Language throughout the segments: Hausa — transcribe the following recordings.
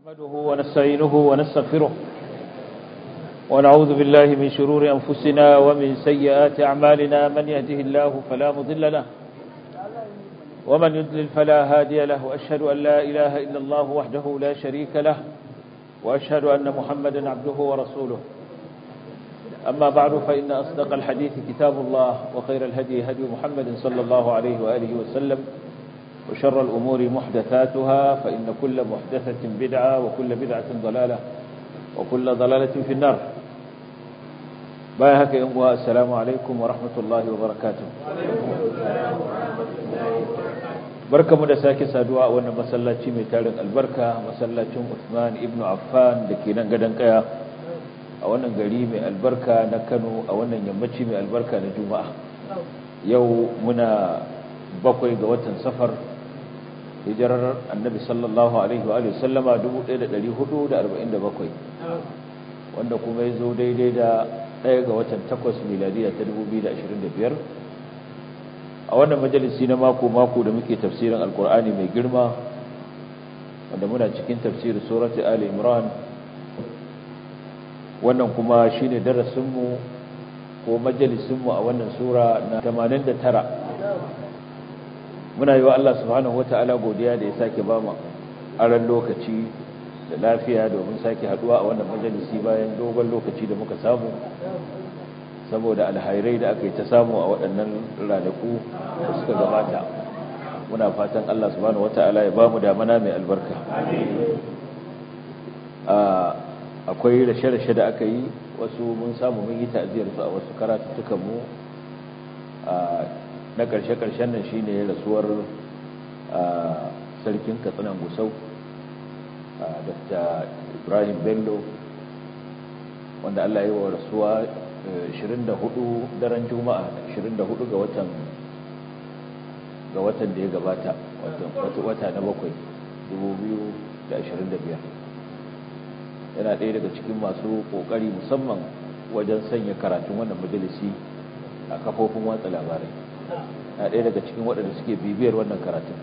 نحمده ونستعينه ونستغفره ونعوذ بالله من شرور أنفسنا ومن سيئات أعمالنا من يهده الله فلا مضل له ومن يضلل فلا هادي له وأشهد أن لا إله إلا الله وحده لا شريك له وأشهد أن محمدا عبده ورسوله أما بعد فإن أصدق الحديث كتاب الله وخير الهدي هدي محمد صلى الله عليه وآله وسلم وشر الأمور محدثاتها فإن كل محدثة بدعة وكل بدعة ضلالة وكل ضلالة في النار بايهك ينبوها السلام عليكم ورحمة الله وبركاته barka mu da sake saduwa a wannan masallaci mai tarin albarka masallacin Uthman ibn Affan da ke nan gadon kaya a wannan gari mai albarka na Kano a wannan yammaci mai albarka na Juma'a yau muna bakwai ga watan safar hijirar annabi sallallahu alaihi wa sallama 1447 wanda kuma ya zo daidai da ɗaya ga watan takwas miladiya ta 2025 a wannan majalisi na mako-mako da muke tafsirin alkur'ani mai girma wanda muna cikin tafsirin surati ali imran wannan kuma shine darasinmu ko majalisinmu a wannan sura na 89 muna yi wa Allah subhanahu wata'ala godiya da ya sake ba mu aran lokaci da lafiya domin sake haduwa a wannan majalisi bayan dogon lokaci da muka samu saboda alhairai da aka yi ta samu a waɗannan ranaku da suka gabata muna fatan Allah subhanahu wata'ala ya ba mu damana mai albarka akwai rashe-rashe da aka yi wasu mun samu mun yi ta'aziyar su a wasu karatuttukan mu na ƙarshe-ƙarshen nan shine rasuwar sarkin katsinan gusau dr ibrahim bello wanda allah yi wa rasuwa 24 daren juma'a 24 ga watan ga watan da ya gabata wata na bakwai 2025 yana ɗaya daga cikin masu ƙoƙari musamman wajen sanya karatun wannan majalisi a kafofin watsa labarai na ɗaya daga cikin waɗanda suke bibiyar wannan karatun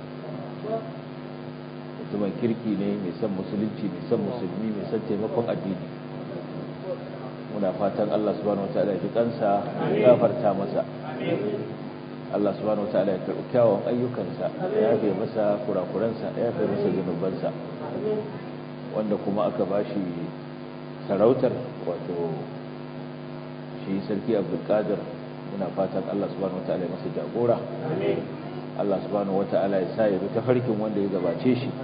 mutumin kirki ne mai son musulunci mai son musulmi mai son taimakon addini muna fatan Allah subhanahu wataala ya ji kansa ya gafarta masa Allah subhanahu wataala ya karɓi kyawun ayyukansa ya yafe masa kurakuransa ya yafe masa zunubansa wanda kuma aka bashi sarautar wato shi sarki abdulkadir muna fatan Allah subhanahu wataala ya masa jagora Allah subhanahu wataala ya sa ya bi tafarkin wanda ya gabace shi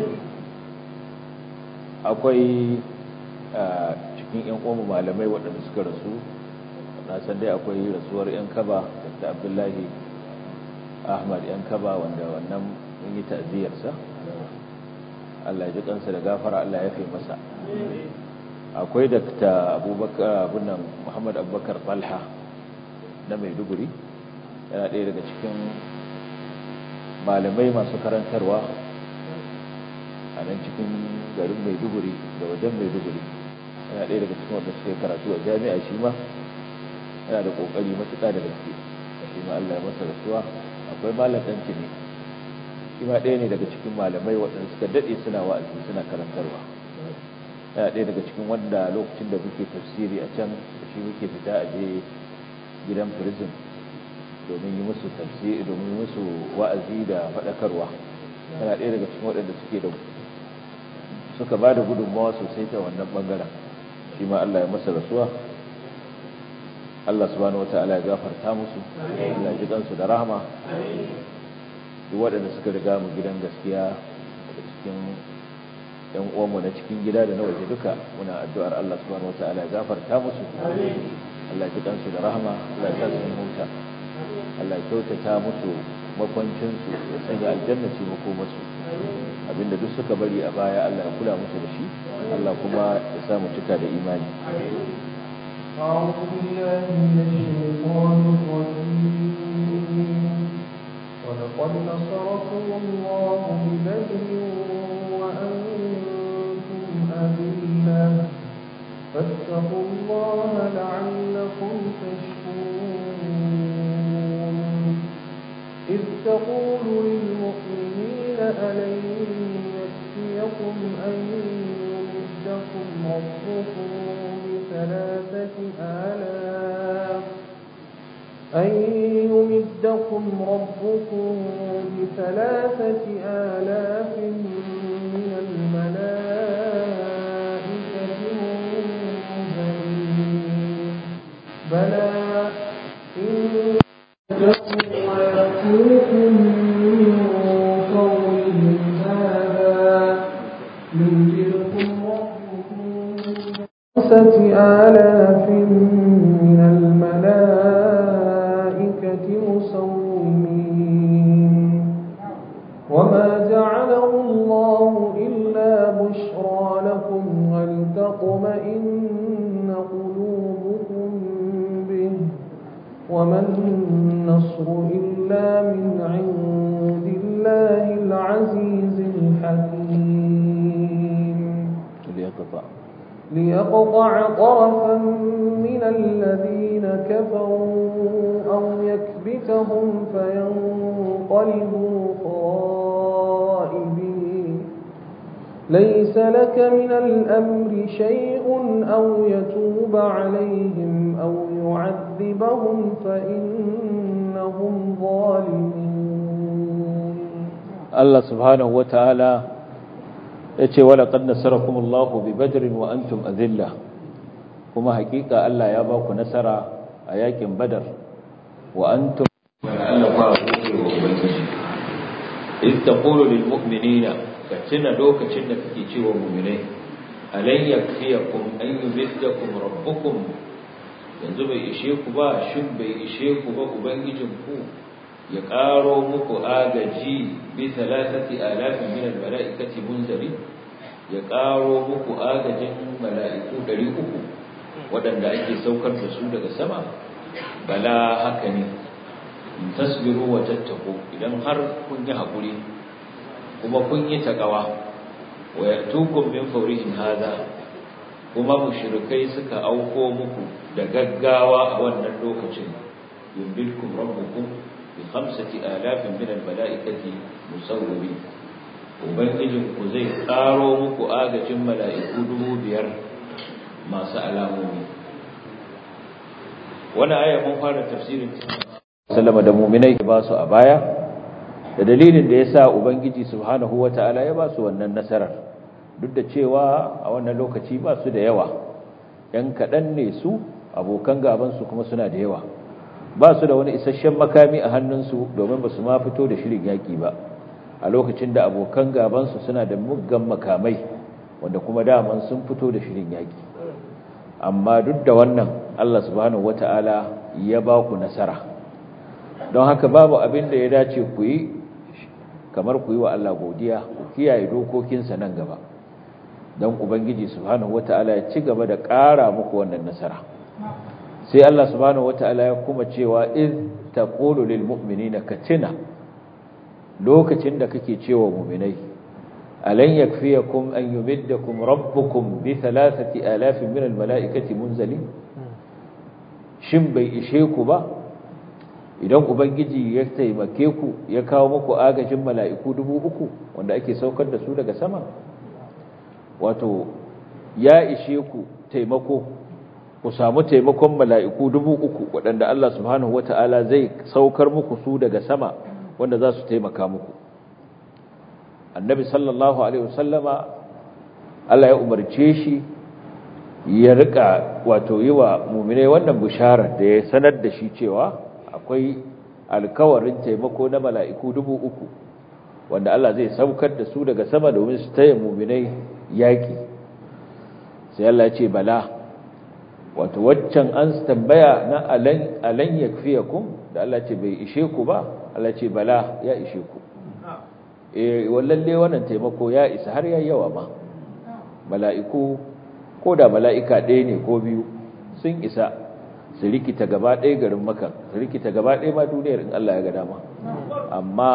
akwai cikin yan uwan malamai waɗanda suka rasu na san dai akwai rasuwar yan kaba da Abdullahi Ahmad yan kaba wanda wannan mun yi ta'ziyarsa Allah ya ji kansa da gafara Allah ya fi masa akwai dakta Abubakar abunan Muhammad Abubakar Talha na maiduguri yana ɗaya daga cikin malamai masu karantarwa a nan cikin garin maiduguri da wajen maiduguri yana ɗaya daga cikin wanda suka yi karatu a jami'a shi ma yana da ƙoƙari matuƙa da gaske shi ma allah ya masa rasuwa akwai malam ɗanci ne shi ma ɗaya ne daga cikin malamai waɗanda suka daɗe suna wa'azi suna karantarwa yana ɗaya daga cikin wanda lokacin da muke tafsiri a can da shi muke fita a je gidan prison domin yi musu tafsiri domin yi musu wa'azi da faɗakarwa yana ɗaya daga cikin waɗanda suke da suka ba da gudunmawa sosai ta wannan ɓangaren shi ma Allah ya masa rasuwa Allah subhanahu wa ta'ala ya gafarta musu Allah ya ji kansu da rahama duk waɗanda suka riga mu gidan gaskiya daga cikin yan uwanmu na cikin gida da na waje duka muna addu'ar Allah subhanahu wa ta'ala ya gafarta musu Allah ji kansu da rahama Allah ya sa su huta Allah ya kyautata musu makwancinsu ya sanya aljanna ce makomarsu abinda duk suka bari a baya Allah ya kula musu da shi Allah kuma ya sa mu cika da imani أعوذ بالله من الشيطان الرجيم ولقد نصركم الله ببدر وأنتم أذلة فاتقوا الله لعلكم تشكرون إذ تقول للمؤمنين ألن يكفيكم أن ربكم بثلاثة آلاف أن يمدكم ربكم بثلاثة آلاف من الملائكة منزلين بلى إن ويأتوكم من فورهم هذا يمدكم ربكم خمسة آلاف من الملائكة مسومين وما جعله الله إلا بشرى لكم ولتطمئن قلوبكم به وما النصر إلا من عند الله العزيز الحكيم ليقطع ليقطع طرفا من الذين كفروا أو يكبتهم فينقلبوا خائبين ليس لك من الأمر شيء أو يتوب عليهم أو يعذبهم فإنهم ظالمون Allah subhanahu wata'ala ya ce wala qad nasarakumullahu bi badrin wa antum azilla kuma hakika Allah ya ba ku nasara a yakin badar wa antum Allah ba ku wa ubangiji in taqulu lil mu'minina ka tuna lokacin da kake cewa mu'minai alan yakfiyakum an yumiddakum rabbukum yanzu bai ishe ku ba shin bai ishe ku ba ubangijinku ya ƙaro muku agaji bi talatati alafin min almalaikati munzari ya ƙaro muku agajin mala'iku 300 waɗanda ake saukar da su daga sama bala haka ne in tasbiru wa tattaku idan har kun yi haƙuri kuma kun yi takawa wa yatukum min fawrihin hadha kuma mushrikai suka auko muku da gaggawa a wannan lokacin yumbilkum rabbukum بخمسة آلاف من الملائكة مسومين ubangijinku zai ƙaro muku agajin mala'iku dubu biyar masu alamomi wani aya mun fara tafsirin salama da muminai ba su a baya da dalilin da ya sa ubangiji subhanahu wa ta'ala ya ba su wannan nasarar duk da cewa a wannan lokaci ba su da yawa ‘yan kaɗan ne su abokan gabansu kuma suna da yawa ba su da wani isasshen makami a hannunsu domin ba su ma fito da shirin yaƙi ba a lokacin da abokan gabansu suna da muggan makamai wanda kuma daman sun fito da shirin yaƙi amma duk da wannan Allah subhanahu wata'ala ya ba ku nasara don haka babu abin da ya dace ku yi kamar ku yi wa Allah godiya ku kiyaye dokokinsa nan gaba don ubangiji subhanahu wata'ala ya ci gaba da ƙara muku wannan nasara sai Allah subhanahu wata'ala ya kuma cewa iz taqulu lil mu'minina katina lokacin da kake cewa mu'minai alan yakfiyakum an yumiddakum rabbukum bi thalathati alafin min al mala'ikati munzalin shin bai ishe ku ba idan ubangiji ya taimake ku ya kawo muku agajin mala'iku dubu uku wanda ake saukar da su daga sama wato ya ishe ku taimako ku samu taimakon mala'iku dubu uku waɗanda Allah subhanahu wata'ala zai saukar muku su daga sama wanda za su taimaka muku annabi sallallahu alaihi wasallama Allah ya umarce shi ya rika wato yi wa muminai wannan bisharar da ya sanar da shi cewa akwai alkawarin taimako na mala'iku dubu uku wanda Allah zai saukar da su daga sama domin su taya muminai yaƙi sai Allah ce bala wato waccan an tambaya na alan yakfiyakum da Allah ce bai ishe ku ba Allah ce bala ya ishe ku eh wallalle wannan taimako ya isa har ya yawa ma mala'iku ko da mala'ika ɗaya ne ko biyu sun isa su rikita gaba ɗaya garin maka su rikita gaba ɗaya ma duniyar in Allah ya ga dama amma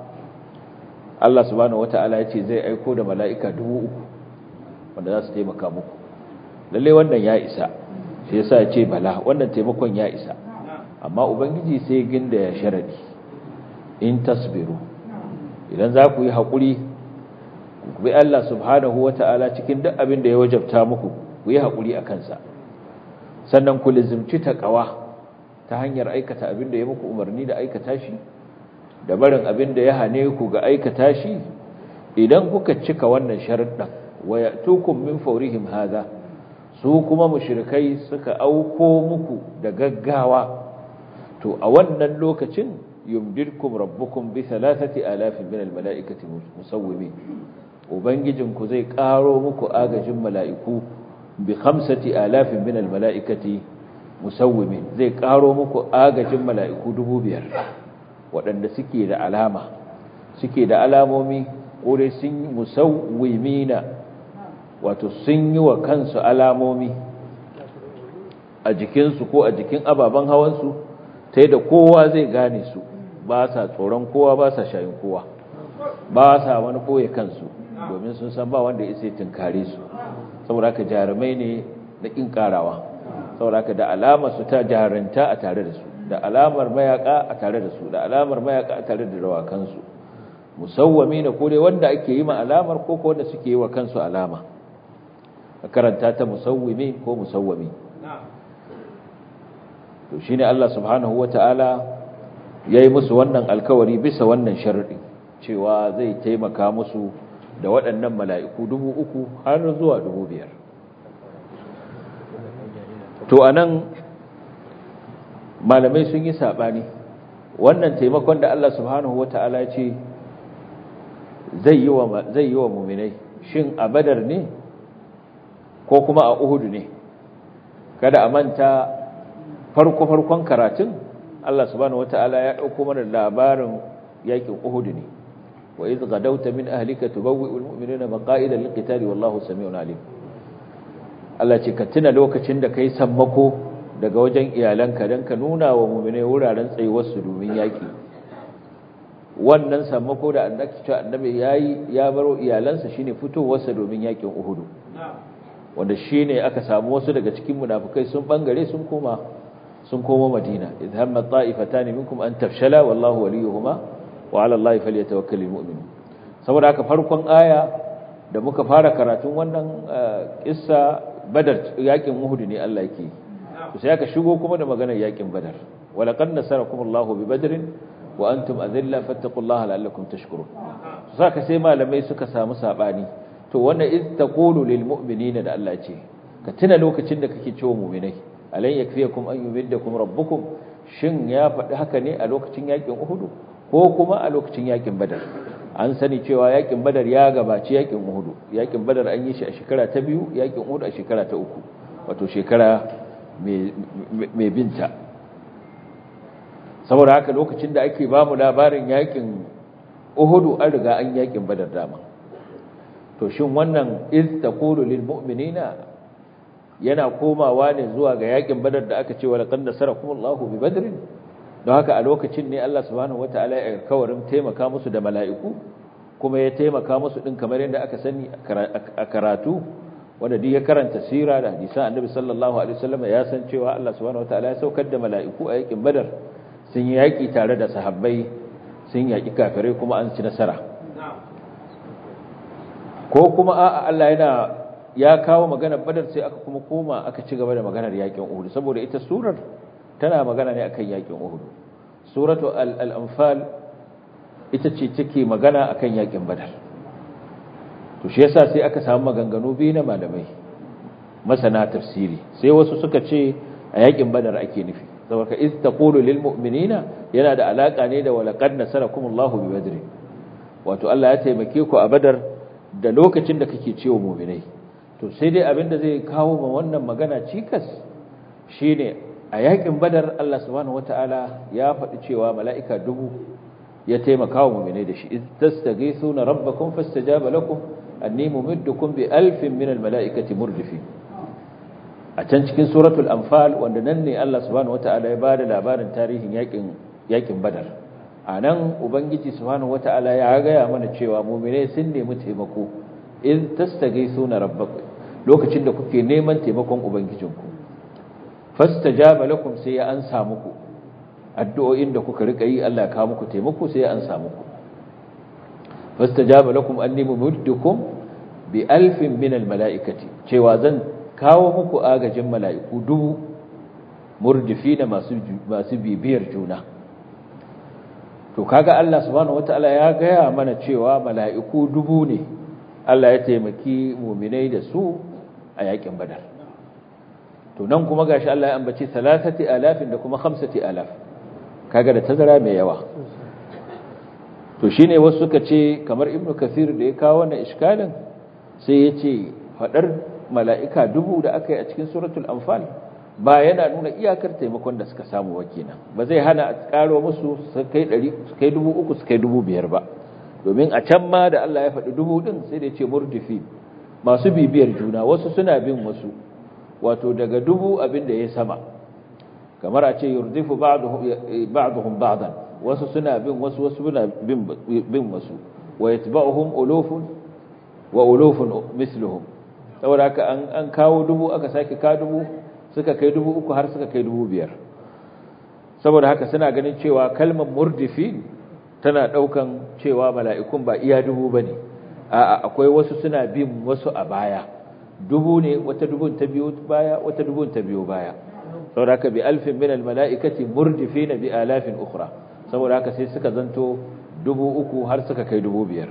Allah subhanahu wata'ala ya ce zai aiko da mala'ika dubu uku wanda za su taimaka muku lalle wannan ya isa sai yasa ya ce bala wannan taimakon ya isa amma ubangiji sai ginda ya sharadi in tasbiru idan za ku yi haƙuri ku bi Allah subhanahu wata'ala cikin duk abin da ya wajabta muku ku yi haƙuri a kansa sannan ku lizimci taƙawa ta hanyar aikata abin da ya muku umarni da aikata shi da barin abin da ya hane ku ga aikata shi idan kuka cika wannan sharuɗan wa ya'tukum min fawrihim hadha su kuma mushrikai suka auko muku da gaggawa to a wannan lokacin yumdirkum rabbukum bi thalathati alafin min almalaikati musawwimin ubangijinku zai karo muku agajin mala'iku bi khamsati alafin min almalaikati musawwimin zai karo muku agajin mala'iku dubu biyar waɗanda suke da alama suke da alamomi kore sun musawwimina wato sun yi wa kansu alamomi a jikinsu ko a jikin ababen hawansu ta da kowa zai gane su ba sa tsoron kowa ba sa shayin kowa ba sa wani ɓoye kansu domin sun san ba wanda ya tunkare su saboda haka jarumai ne na ƙin ƙarawa saboda haka da alamar su ta jaranta a tare da su da alamar mayaka a tare da su da alamar mayaka a tare da rawakansu musawwami na kore wanda ake yi ma alamar ko ko wanda suke yi wa kansu alama a karanta ta musawwimi ko musawwami to shine Allah subhanahu wata'ala yayi musu wannan alkawari bisa wannan sharadi cewa zai taimaka musu da waɗannan mala'iku dubu uku har zuwa dubu biyar to anan malamai sun yi saɓani wannan taimakon da Allah subhanahu wata'ala ya ce zai yi wa zai yi wa mu'minai shin a badar ne ko kuma a uhudu ne kada a manta farko farkon karatun Allah subhanahu wata'ala ya dauko mana labarin yakin uhudu ne wa idh gadawta min ahlika tubawwi'ul mu'minina maqa'ida liqitali wallahu sami'un alim Allah ce ka tuna lokacin da kai sammako daga wajen iyalanka don ka nuna wa mummune wuraren tsayuwarsu domin yaƙi wannan sammako da annabi ya yi ya baro iyalansa shine fitowarsa domin yaƙin uhudu wanda shine aka samu wasu daga cikin munafukai sun bangare sun koma sun koma madina idh hamma ta'ifatan minkum an tafshala wallahu waliyuhuma wa 'ala allahi falyatawakkalul mu'minun saboda haka farkon aya da muka fara karatun wannan kissa badar yaƙin uhudu ne Allah yake sai aka shigo kuma da maganar yakin badar walaqad nasarakumullahu bi badrin wa antum adilla fattaqullaha la'allakum tashkurun saka sai malamai suka samu sabani to wannan iz taqulu lil mu'minina da Allah ce ka tuna lokacin da kake cewa mu'minai alan yakfiyakum an yumiddakum rabbukum shin ya faɗi haka ne a lokacin yakin uhud ko kuma a lokacin yakin badar an sani cewa yakin badar ya gabaci yakin uhud yakin badar an yi shi a shekara ta biyu yakin uhud a shekara ta uku wato shekara mai binta saboda haka lokacin da ake ba mu labarin yakin uhudu an riga an yakin badar dama to shin wannan iz taqulu lil mu'minina yana komawa ne zuwa ga yakin badar da aka ce wa laqad nasarakumullahu bi badrin don haka a lokacin ne Allah subhanahu wataala ya kawarin taimaka musu da mala'iku kuma ya taimaka musu din kamar yadda aka sani a karatu wanda duk ya karanta sira da hadisan annabi sallallahu alaihi wasallam ya san cewa Allah subhanahu wataala ya saukar da mala'iku a yakin badar sun yi yaki tare da sahabbai sun yaki kafirai kuma an ci nasara ko kuma a'a Allah yana ya kawo maganar badar sai aka kuma koma aka ci gaba da maganar yakin uhud saboda ita surar tana magana ne akan yakin uhud suratu al-anfal ita ce take magana akan yakin badar to shi yasa sai aka samu maganganu biyu na malamai masana tafsiri sai wasu suka ce a yakin badar ake nufi saboda iz taqulu lil mu'minina yana da alaka ne da walaqad nasarakumullahu bi badr wato Allah ya taimake ku a badar da lokacin da kake cewa mu'minai to sai dai abinda zai kawo ma wannan magana cikas shine a yakin badar Allah subhanahu wataala ya faɗi cewa mala'ika dubu ya taimaka wa mu'minai da shi iz tastaghithuna rabbakum fastajaba lakum anni mumiddukum bi alfin min almalaikati murdifin a can cikin suratul anfal wanda nan ne Allah subhanahu wataala ya bada labarin tarihin yakin yakin badar anan ubangiji subhanahu wataala ya gaya mana cewa mu'minai sun nemi taimako in tastaghithuna rabbakum lokacin da kuke neman taimakon ubangijinku fastajaba lakum sai ya ansa muku addu'o'in da kuka rika yi Allah ya kawo muku taimako sai ya ansa muku fastajaba lakum anni mumiddukum bi alfin min almalaikati cewa zan kawo muku agajin mala'iku dubu murdifi da masu masu bibiyar juna to kaga Allah subhanahu wataala ya gaya mana cewa mala'iku dubu ne Allah ya taimaki mu'minai da su a yakin badar to nan kuma gashi Allah ya ambaci 3000 da kuma 5000 kaga da tazara mai yawa to shine wasu suka ce kamar ibnu kathir da ya kawo wannan iskalin sai ya ce fadar mala'ika dubu da aka yi a cikin suratul anfal ba yana nuna iyakar taimakon da suka samu wakina ba zai hana a karo musu su kai 100 su kai 3000 su kai 5000 ba domin a can ma da Allah ya faɗi dubu din sai da ya ce murdifi masu bibiyar juna wasu suna bin wasu wato daga dubu abin da ya sama kamar a ce yurdifu ba'duhum ba'dan wasu suna bin wasu wasu suna bin wasu wa yatba'uhum ulufun wa ulufun misluhum saboda haka an an kawo dubu aka sake ka dubu suka kai dubu uku har suka kai dubu biyar saboda haka suna ganin cewa kalmar murdifi tana daukan cewa mala'ikun ba iya dubu bane a'a akwai wasu suna bin wasu a baya dubu ne wata dubun ta biyo baya wata dubun ta biyo baya saboda haka bi alfin min almalaikati murdifina bi alafin ukhra saboda haka sai suka zanto dubu uku har suka kai dubu biyar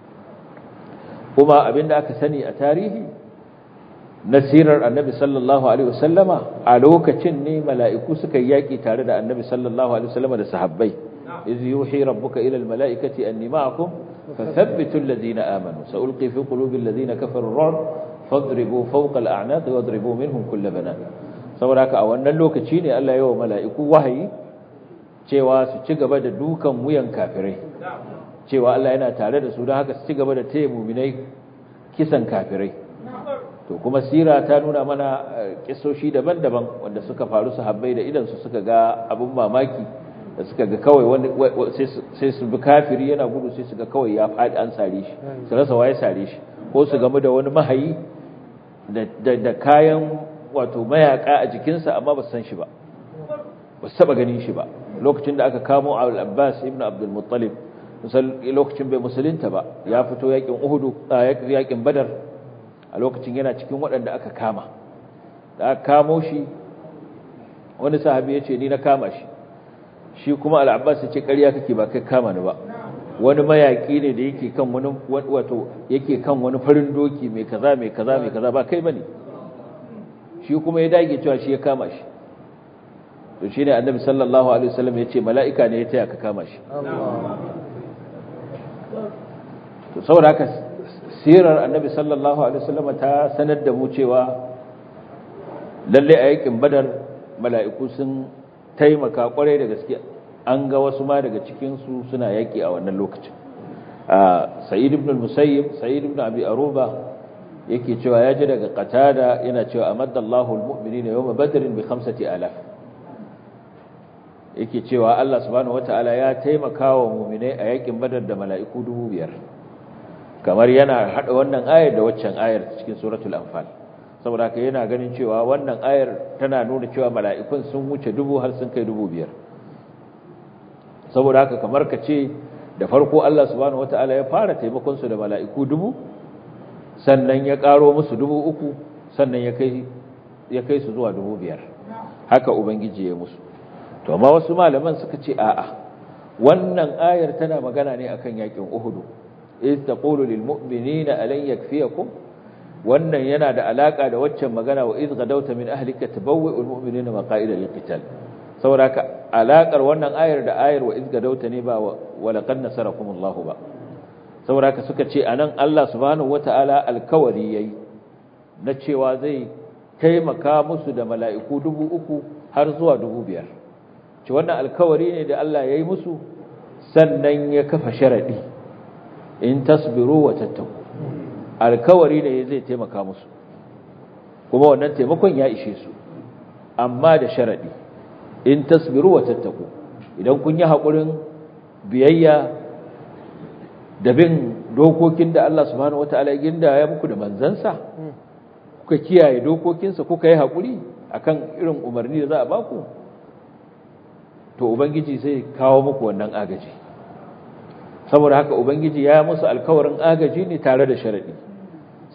kuma abinda aka sani a tarihi nasirar annabi sallallahu alaihi wasallama a lokacin ne mala'iku suka yaki tare da annabi sallallahu alaihi wasallama da sahabbai iz yuhi rabbuka ila almalaikati anni ma'akum fathabbitu alladhina amanu sa'ulqi fi qulubi alladhina kafaru ar-ru'b fadribu fawqa al-a'naq wadribu minhum kull banan saboda haka a wannan lokaci ne Allah ya wa mala'iku wahayi cewa su ci gaba da dukan wuyan kafirai cewa Allah yana tare da su don haka su ci gaba da taya muminai kisan kafirai to kuma sira ta nuna mana kisoshi daban-daban wanda suka faru su habbai da idan su suka ga abun mamaki da suka ga kawai wani sai su bi kafiri yana gudu sai su ga kawai ya faɗi an sare shi su rasa waye sare shi ko su gamu da wani mahayi da kayan wato mayaka a jikinsa amma ba su san shi ba ba su taba ganin shi ba lokacin da aka kamo al-abbas ibn abdul muttalib lokacin bai musulunta ba ya fito yakin uhudu yakin badar a lokacin yana cikin waɗanda aka kama da aka kamo shi wani sahabi ya ce ni na kama shi shi kuma al-abbas ya ce ƙarya kake ba kai kama ni ba wani mayaƙi ne da yake kan wani wato yake kan wani farin doki mai kaza mai kaza mai kaza ba kai bane shi kuma ya dage cewa shi ya kama shi to shine annabi sallallahu alaihi wasallam ya ce mala'ika ne ya taya ka kama shi to saboda haka sirar annabi sallallahu alaihi wasallam ta sanar da mu cewa lalle a yakin badar mala'iku sun taimaka kwarai da gaske an ga wasu ma daga cikin su suna yaki a wannan lokacin sa'id ibn al-musayyib sa'id ibn abi aruba yake cewa ya ji daga qatada yana cewa amadallahu al-mu'minina yawma badrin bi 5000 yake cewa Allah subhanahu wataala ya taimaka wa mu'minai a yakin badar da mala'iku 5000 kamar yana hada wannan ayar da waccan ayar cikin suratul anfal saboda haka yana ganin cewa wannan ayar tana nuna cewa mala'ikun sun wuce dubu har sun kai dubu biyar saboda haka kamar ka ce da farko Allah subhanahu wataala ya fara taimakon su da mala'iku dubu sannan ya karo musu dubu uku sannan ya kai ya kai su zuwa dubu biyar haka ubangiji ya musu to amma wasu malaman suka ce a'a wannan ayar tana magana ne akan yakin uhudu iz taqulu lil mu'minina alan yakfiyakum wannan yana da alaka da waccan magana wa iz gadawta min ahlika tabawwa'ul mu'minina maqa'ida lil qital saboda alakar wannan ayar da ayar wa iz gadawta ne ba wa laqad nasarakumullahu ba saboda haka suka ce anan Allah subhanahu wataala alkawari yayi na cewa zai taimaka musu da mala'iku dubu uku har zuwa dubu biyar ce wannan alkawari ne da Allah yayi musu sannan ya kafa sharadi in tasbiru wa tattaku alkawari ne zai taimaka musu kuma wannan taimakon ya ishe su amma da sharadi in tasbiru wa tattaku idan kun yi haƙurin biyayya da bin dokokin da Allah subhanahu wataala ya ginda ya muku da manzansa kuka kiyaye dokokinsa kuka yi haƙuri akan irin umarni da za a baku to ubangiji zai kawo muku wannan agaji saboda haka ubangiji ya musu alkawarin agaji ne tare da sharadi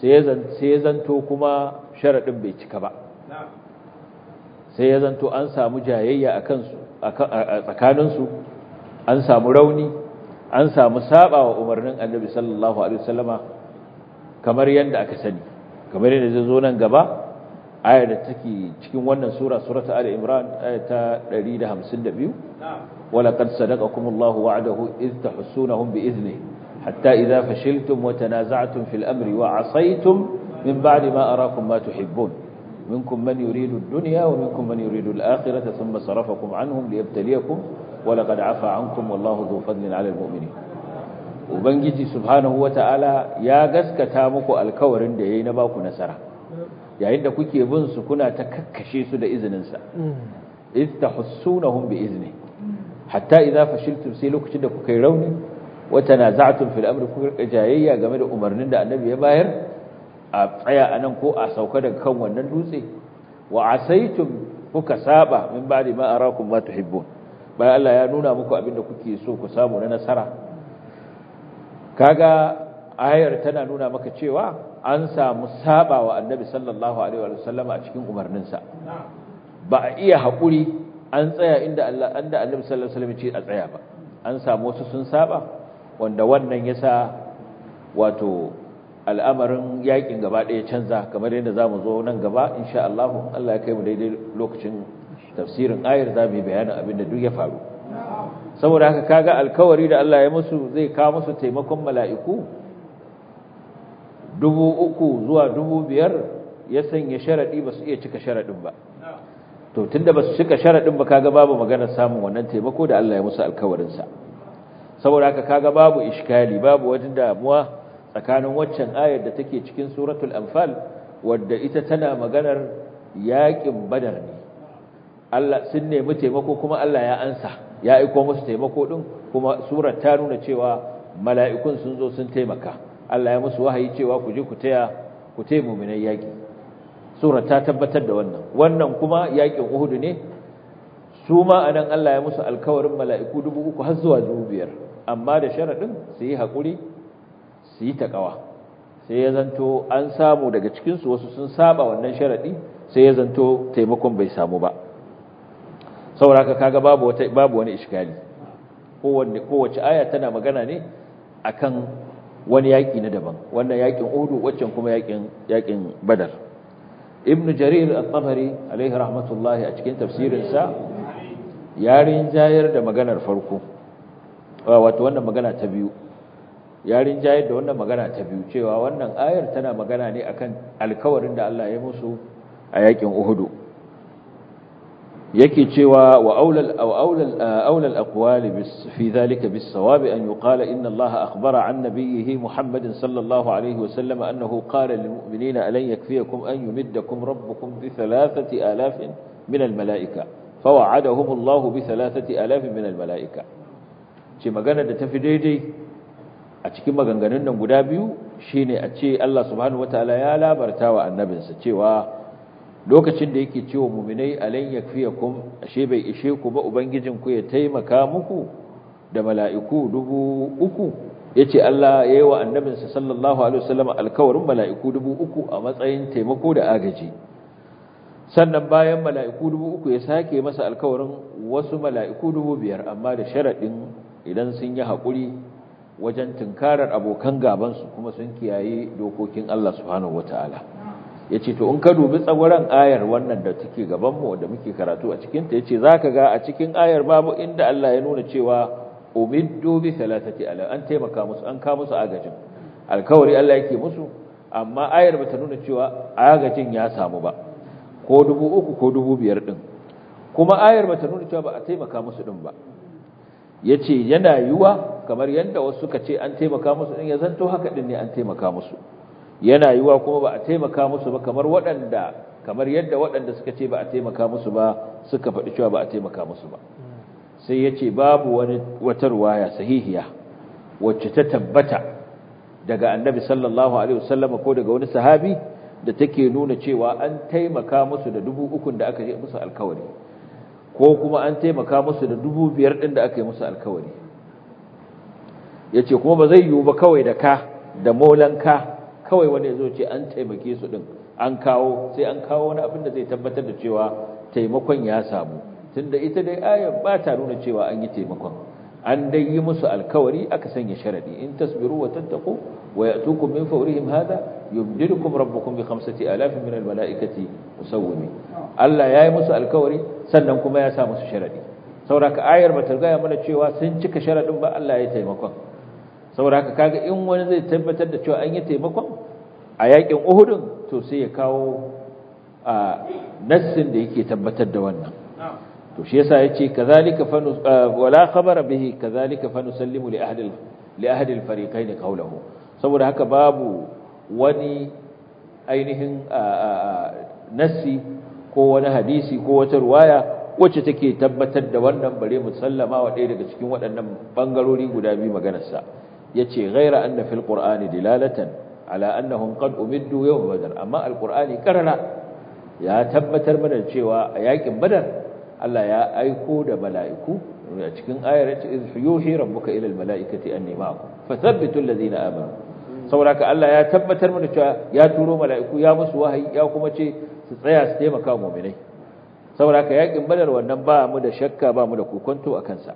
sai ya zanto kuma sharaɗin bai cika ba sai ya zanto an samu jayayya a tsakaninsu an samu rauni an samu saba wa umarnin annabi sallallahu alaihi wasallama kamar yadda aka sani kamar yadda zai zo nan gaba ayar da take cikin wannan sura surata ali imran ayar ta 152 wala qad sadaqakumullahu wa'dahu id tahsunahum bi idnihi hatta idza fashiltum wa tanaza'tum fil amri wa 'asaytum min ba'di ma arakum ma tuhibbun minkum man yuridu ad-dunya wa minkum man yuridu al-akhirata thumma sarafakum 'anhum liyabtaliyakum wa laqad 'afa 'ankum wallahu dhu fadlin 'ala al-mu'minin ubangiji subhanahu wata'ala ya gaskata muku alkawarin da yayi na baku nasara yayin da kuke bin su kuna ta kakkashe su da izinin sa iz tahussunahum bi izni hatta idza fashiltum sai lokacin da kuka yi rauni wa tanaza'tum fil amri kuka jayayya game da umarnin da annabi ya bayar a tsaya anan ko a sauka daga kan wannan dutse wa asaitum kuka saba min ba'di ma arakum ma tuhibbun bayan Allah ya nuna muku abin da kuke so ku samu na nasara kaga ayar tana nuna maka cewa an samu saba wa annabi sallallahu alaihi wa sallam a cikin umarninsa ba a iya haƙuri an tsaya inda Allah anda annabi sallallahu alaihi wa sallam ce a tsaya ba an samu wasu sun saba wanda wannan yasa wato al'amarin yakin gaba ɗaya canza kamar yadda zamu zo nan gaba insha Allah Allah ya kai mu daidai lokacin tafsirin ayar zamu yi bayanin abin da duk ya faru saboda haka kaga alkawari da Allah ya musu zai kawo musu taimakon mala'iku dubu uku zuwa dubu biyar ya sanya sharaɗi ba su iya cika sharaɗin ba to tunda ba su cika sharaɗin ba kaga babu maganar samun wannan taimako da Allah ya musu alkawarinsa saboda haka kaga babu ishkali babu wajen damuwa tsakanin waccan ayar da take cikin suratul anfal wadda ita tana maganar yaƙin badar ne Allah sun nemi taimako kuma Allah ya ansa ya aiko musu taimako din kuma surar ta nuna cewa mala'ikun sun zo sun taimaka Allah ya musu wahayi cewa ku je ku taya ku taya mu'minai yaki surar ta tabbatar da wannan wannan kuma yakin Uhud ne su ma anan Allah ya musu alkawarin mala'iku dubu uku har zuwa dubu biyar amma da sharadin su yi hakuri su yi takawa sai ya zanto an samu daga cikin su wasu sun saba wannan sharadi sai ya zanto taimakon bai samu ba sauraka kaga babu wata babu wani iskali kowanne kowace aya tana magana ne akan wani yaki na daban wannan yakin Uhud waccan kuma yakin yakin Badar Ibn Jarir al-Tabari alaihi rahmatullahi a cikin tafsirin sa yarin jayar da maganar farko wato wannan magana ta biyu yarin jayar da wannan magana ta biyu cewa wannan ayar tana magana ne akan alkawarin da Allah ya musu a yakin Uhud yake cewa wa aulal aw aulal aulal aqwali bis fi dhalika bis sawab an yuqala inna allaha akhbara an nabiyhi muhammadin sallallahu alayhi wa sallam annahu qala lil mu'minina alan yakfiyakum an yumiddakum rabbukum bi thalathati alafin min al malaika fawa'adahum allahu bi thalathati alafin min al malaika ce magana da tafi daidai a cikin maganganun nan guda biyu shine a ce Allah subhanahu wataala ya labarta wa annabinsa cewa lokacin da yake cewa muminai alan yakfiyakum ashe bai ishe ku ba ubangijin ku ya taimaka muku da mala'iku dubu uku yace Allah yayi wa annabinsa sallallahu alaihi wasallam alkawarin mala'iku dubu uku a matsayin taimako da agaji sannan bayan mala'iku dubu uku ya sake masa alkawarin wasu mala'iku dubu biyar amma da sharadin idan sun yi hakuri wajen tunkarar abokan gabansu kuma sun kiyaye dokokin Allah subhanahu wataala ya ce to in ka dubi tsagwaron ayar wannan da take gabanmu da muke karatu a cikinta ya ce za ka ga a cikin ayar babu inda Allah ya nuna cewa umiddu bi salatati ala an taimaka musu an ka musu agajin alkawari Allah yake musu amma ayar bata nuna cewa agajin ya samu ba ko dubu uku ko dubu biyar din kuma ayar bata nuna cewa ba a taimaka musu din ba yace yana yiwa kamar yadda wasu suka ce an taimaka musu din ya zanto haka din ne an taimaka musu yana yiwa kuma ba a taimaka musu ba kamar waɗanda kamar yadda waɗanda suka ce ba a taimaka musu ba suka faɗi cewa ba a taimaka musu ba sai ya ce babu wani wata ruwaya sahihiya wacce ta tabbata daga annabi sallallahu alaihi wasallam ko daga wani sahabi da take nuna cewa an taimaka musu da dubu ukun da aka yi musu alkawari ko kuma an taimaka musu da dubu biyar ɗin da aka yi musu alkawari ya ce kuma ba zai yiwu ba kawai da ka da molanka kawai wani ya zo ce an taimake su din an kawo sai an kawo wani abin da zai tabbatar da cewa taimakon ya samu tunda ita dai ayar ba ta nuna cewa an yi taimakon an dai yi musu alkawari aka sanya sharadi in tasbiru wa tattaqu wa ya'tukum min fawrihim hada yumdidukum rabbukum bi khamsati alafin min almalaikati musawwimin Allah yayi musu alkawari sannan kuma ya sa musu sharadi saboda ayar bata gaya mana cewa sun cika sharadin ba Allah ya taimakon saboda kaga in wani zai tabbatar da cewa an yi taimakon a yakin Uhud to sai ya kawo a nassin da yake tabbatar da wannan to shi yasa yace kazalika fa wala khabara bihi kazalika fa nusallimu li ahli li ahli al-fariqain qawluhu saboda haka babu wani ainihin nassi ko wani hadisi ko wata ruwaya wacce take tabbatar da wannan bare musallama wa ɗaya daga cikin waɗannan bangarori guda biyu maganarsa yace ghaira anna fil qur'ani dilalatan ala annahum qad umiddu yawm badr amma al-qur'ani karara ya tabbatar mana cewa a yakin badar Allah ya aiko da mala'iku a cikin ayar ya ce yuhi rabbuka ila almala'ikati anni ma'akum fathabbitu allazina amanu saboda ka Allah ya tabbatar mana cewa ya turo mala'iku ya musu wahayi ya kuma ce su tsaya su taimaka mu'minai saboda ka yakin badar wannan ba mu da shakka ba mu da kokonto akan sa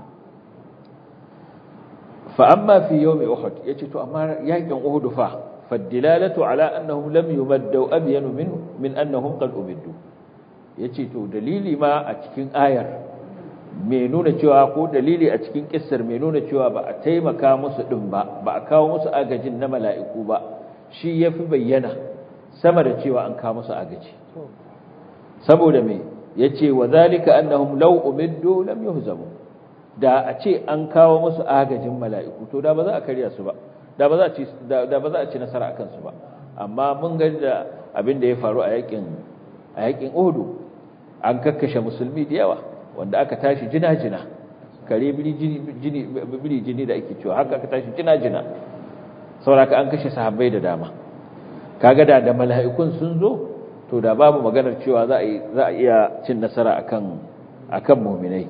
fa amma fi yawmi uhud yace to amma yakin uhud fa fadilalatu ala annahum lam yumaddu abyanu min min annahum qad umiddu ya ce to dalili ma a cikin ayar mai nuna cewa ko dalili a cikin kissar mai nuna cewa ba a taimaka musu ɗin ba ba a kawo musu agajin na mala'iku ba shi ya fi bayyana sama da cewa an kawo musu agaji saboda mai ya ce wa zalika annahum law umiddu lam yuhzamu da a ce an kawo musu agajin mala'iku to da ba za a karya su ba da ba za a ci da ba za a ci nasara akan su ba amma mun ga da abin da ya faru a yakin a yakin Uhud an kakkashe musulmi da yawa wanda aka tashi jina-jina kare biri jini da ake cewa haka aka tashi jina-jina sauraka an kashe sahabbai da dama kaga da da mala'ikun sun zo to da babu maganar cewa za a iya cin nasara akan akan mu'minai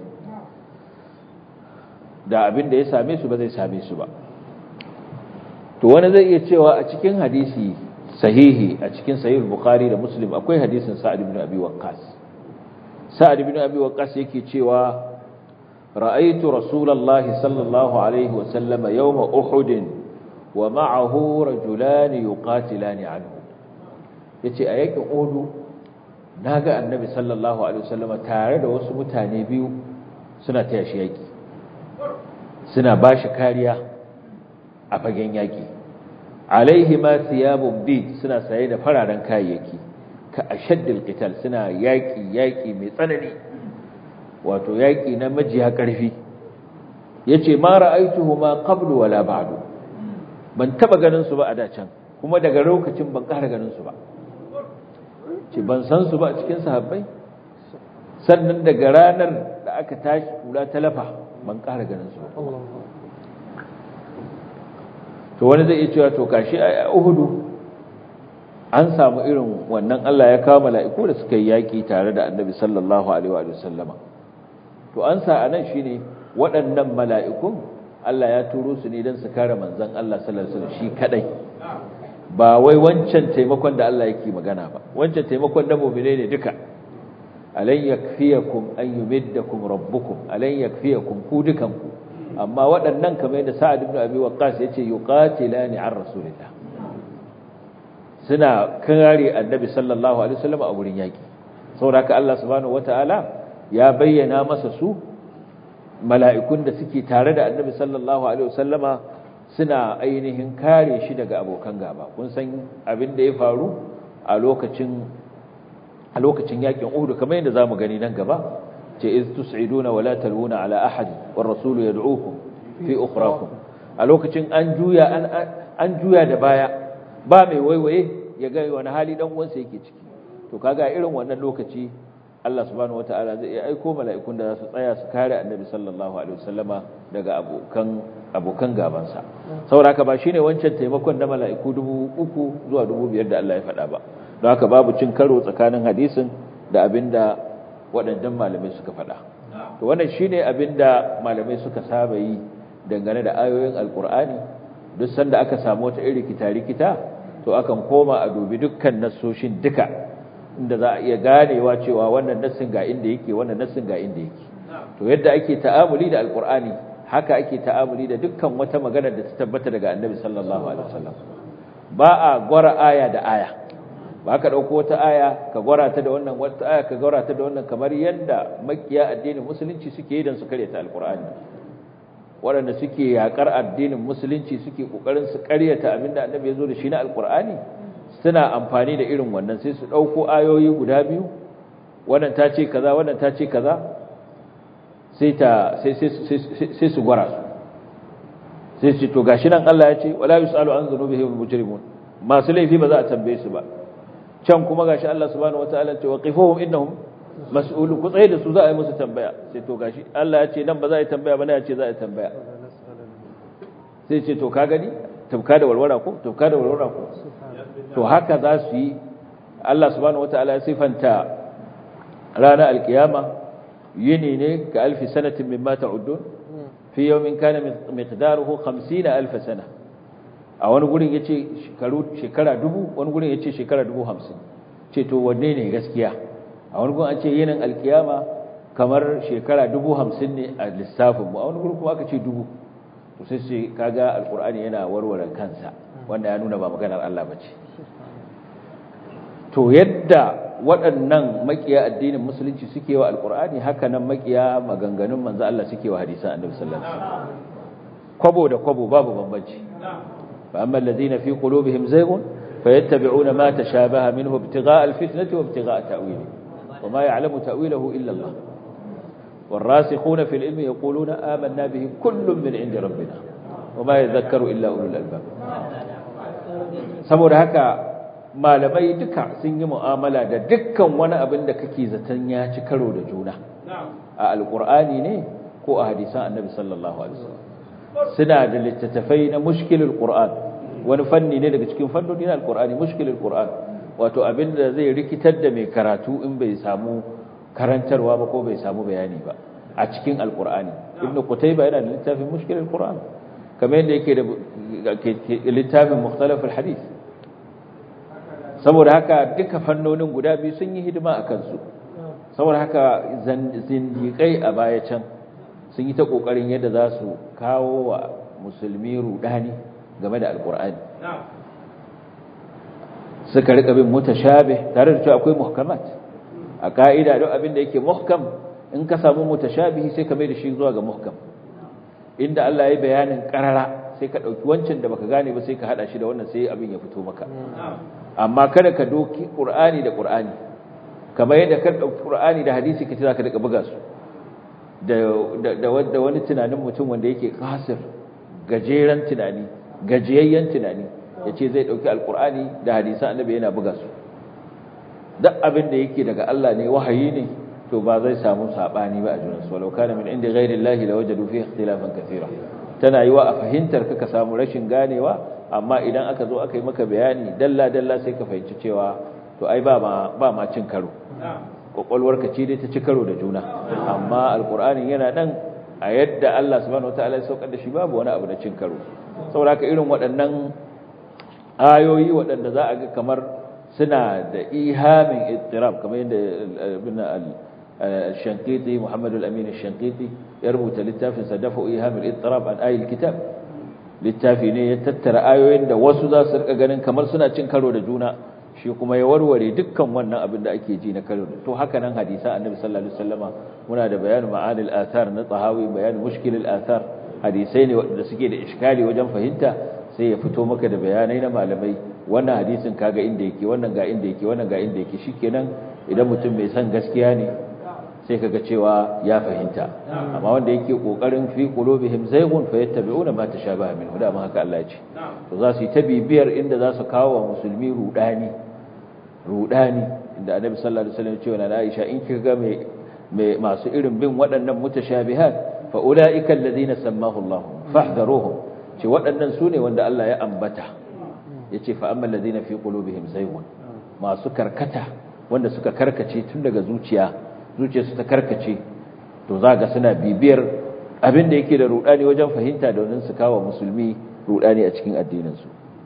da abin da ya same su ba zai same su ba to wani zai iya cewa a cikin hadisi sahihi a cikin sahih bukhari da muslim akwai hadisin sa'ad ibn abi waqqas sa'ad ibn abi waqqas yake cewa ra'aytu rasulullahi sallallahu alaihi wa sallama yawma uhud wa ma'ahu rajulan yuqatilani anhu yace a yakin uhud naga annabi sallallahu alaihi wa sallama tare da wasu mutane biyu suna taya shi yaki suna bashi kariya a fagen yaki alaihi ma thiyabun bid suna saye da fararen kayayyaki ka ashaddil qital suna yaki yaki mai tsanani wato yaki na majiya karfi yace ma ra'aituhu ma qablu wala ba'du ban taba ganin su ba a dacan kuma daga lokacin ban ƙara ganin su ba ce ban san su ba a cikin sahabbai sannan daga ranar da aka tashi kula talafa ban ƙara ganin su ba to wani zai iya cewa to kashi a Uhudu an samu irin wannan Allah ya kawo mala'iku da suka yi yaki tare da Annabi sallallahu alaihi wa sallama to an sa anan shine waɗannan mala'ikun Allah ya turo su ne don su kare manzon Allah sallallahu alaihi wasallam shi kadai ba wai wancan taimakon da Allah yake magana ba wancan taimakon na mu'mine ne duka alan yakfiyakum an yumiddakum rabbukum alan yakfiyakum ku dukanku amma waɗannan kamar yadda sa'ad ibn abi waqqas yace yuqatilani an rasulillah suna kare annabi sallallahu alaihi wasallam a wurin yaki saboda Allah subhanahu wataala ya bayyana masa su mala'ikun da suke tare da annabi sallallahu alaihi wasallama suna ainihin kare shi daga abokan gaba kun san abin da ya faru a lokacin a lokacin yakin Uhud kamar yadda zamu gani nan gaba ce iz tus'iduna wa la talwuna ala ahad war rasul yad'ukum fi ukhrakum a lokacin an juya an an juya da baya ba mai waiwaye ya ga wani hali dan uwansa yake ciki to kaga irin wannan lokaci Allah subhanahu wataala zai aiko mala'ikun da za su tsaya su kare annabi sallallahu alaihi wasallama daga abokan abokan gabansa saboda haka ba shine wancan taimakon na mala'iku dubu uku zuwa dubu biyar da Allah ya faɗa ba don haka babu cin karo tsakanin hadisin da abinda waɗannan malamai suka faɗa to wannan shine abinda malamai suka saba yi dangane da ayoyin alkur'ani duk sanda aka samu wata irin kita-rikita to akan koma a dubi dukkan nassoshin duka inda za a iya ganewa cewa wannan nassin ga inda yake wannan nassin ga inda yake to yadda ake ta'amuli da alqur'ani haka ake ta'amuli da dukkan wata magana da ta tabbata daga annabi sallallahu alaihi wasallam ba a gwara aya da aya ba ka dauko wata aya ka gwara ta da wannan wata aya ka gwara ta da wannan kamar yadda makiya addinin musulunci suke yi dan su karyata alqur'ani waɗanda suke yakar addinin musulunci suke kokarin su karyata abinda annabi ya zo da shi na alqur'ani suna amfani da irin wannan sai su dauko ayoyi guda biyu wannan ta ce kaza wannan ta ce kaza sai ta sai sai su gwara su sai ce to gashi nan Allah ya ce wala yusalu an dhunubihim almujrimun masu laifi ba za a tambaye su ba can kuma gashi Allah subhanahu wataala ce waqifuhum innahum mas'ulun ku tsaye da su za a yi musu tambaya sai to gashi Allah ya ce nan ba za a yi tambaya ba ne ya ce za a yi tambaya sai ce to ka gani tabka da walwara ko tabka da walwara ko to haka za su yi Allah subhanahu wataala ya sifanta ranar alkiyama yini ne ga alfi sanatin mimma ta'uddun fi yawmin kana miqdaruhu 50 alf sana a wani gurin yace shekaru shekara dubu wani gurin yace shekara dubu 50 ce to wanne ne gaskiya a wani gurin an ce yinin alkiyama kamar shekara dubu 50 ne a lissafin mu a wani gurin kuma aka ce dubu to sai sai kaga alqur'ani yana warware kansa wanda ya nuna ba maganar Allah bace to yadda waɗannan makiya addinin musulunci suke wa alkur'ani haka nan makiya maganganun manzo Allah suke wa hadisan annabi sallallahu alaihi wasallam kwabo da kwabo babu bambanci fa amma alladhina fi qulubihim zaygun fayattabi'una ma tashabaha minhu ibtigha'a alfitnati wa ibtigha'a ta'wili wama ya'lamu ta'wilahu illa Allah والراسخون في العلم يقولون آمنا به كل من عند ربنا وما يذكر إلا أولو الألباب saboda haka malamai duka sun yi mu'amala da dukkan wani abin da kake zaton ya ci karo da juna a alkur'ani ne ko a hadisan annabi sallallahu alaihi wasallam suna da littattafai na mushkilul qur'an wani fanni ne daga cikin fannoni na alkur'ani mushkilul qur'an wato abin da zai rikitar da mai karatu in bai samu karantarwa ba ko bai samu bayani ba a cikin alkur'ani ibnu qutayba yana da littafin mushkilul qur'an kamar yadda yake da littafin mukhtalaful hadith saboda haka duka fannonin guda biyu sun yi hidima a kansu saboda haka zindiƙai a baya can sun yi ta ƙoƙarin yadda za su kawo wa musulmi rudani game da alƙur'ani suka rika bin mutashabih tare da cewa akwai muhkamat a ka'ida don abin da yake muhkam in ka samu mutashabihi sai ka mai da shi zuwa ga muhkam inda Allah ya bayanin karara sai ka ɗauki wancan da baka gane ba sai ka haɗa shi da wannan sai abin ya fito maka amma kada ka doki ƙur'ani da ƙur'ani kamar yadda ka ɗauki ƙur'ani da hadisi ka ce za ka daga buga su da wani tunanin mutum wanda yake kasir gajeren tunani gajiyayyen tunani ya ce zai ɗauki alƙur'ani da hadisan annabi yana buga su duk abin da yake daga Allah ne wahayi ne to ba zai samu saɓani ba a junansu walau kana min inda ghairi Allah la wajadu fi ikhtilafan kathira tana yiwa a fahimtar ka ka samu rashin ganewa amma idan aka zo aka yi maka bayani dalla-dalla sai ka fahimci cewa to ai ba ma cin karo kwakwalwarka ce dai ta ci karo da juna amma alkur'anin yana nan a yadda Allah subhanahu wataala ya saukar da shi babu wani abu da cin karo saboda irin waɗannan ayoyi waɗanda za a ga kamar suna da ihamin ittirab kamar yadda ibn al-shankiti Muhammad al-Amin al-shankiti ya rubuta littafin sa dafa ihamil ittirab an ayil kitab littafi ne ya tattara ayoyin da wasu za su rika ganin kamar suna cin karo da juna shi kuma ya warware dukkan wannan abin da ake ji na karo to haka nan hadisa annabi sallallahu alaihi wasallama muna da bayanin ma'anil athar na tsahawi bayanin mushkilil athar hadisai ne wanda suke da iskali wajen fahimta sai ya fito maka da bayanai na malamai wannan hadisin kaga inda yake wannan ga inda yake wannan ga inda yake shikenan idan mutum mai son gaskiya ne sai kaga cewa ya fahimta amma wanda yake kokarin fi qulubihim zaygun fayattabi'una ma tashabaha minhu da haka Allah ya ce to za su yi ta bibiyar inda za su kawo wa musulmi rudani rudani inda annabi sallallahu alaihi wasallam ya ce wa Aisha in kika ga mai masu irin bin waɗannan mutashabihat fa ulaika alladhina sammahu Allah fahdharuhum ce waɗannan sune wanda Allah ya ambata yace fa amma alladhina fi qulubihim zaygun masu karkata wanda suka karkace tun daga zuciya zuciyarsu ta karkace to za ga suna bibiyar abin da yake da rudani wajen fahimta domin su kawo musulmi rudani a cikin addininsu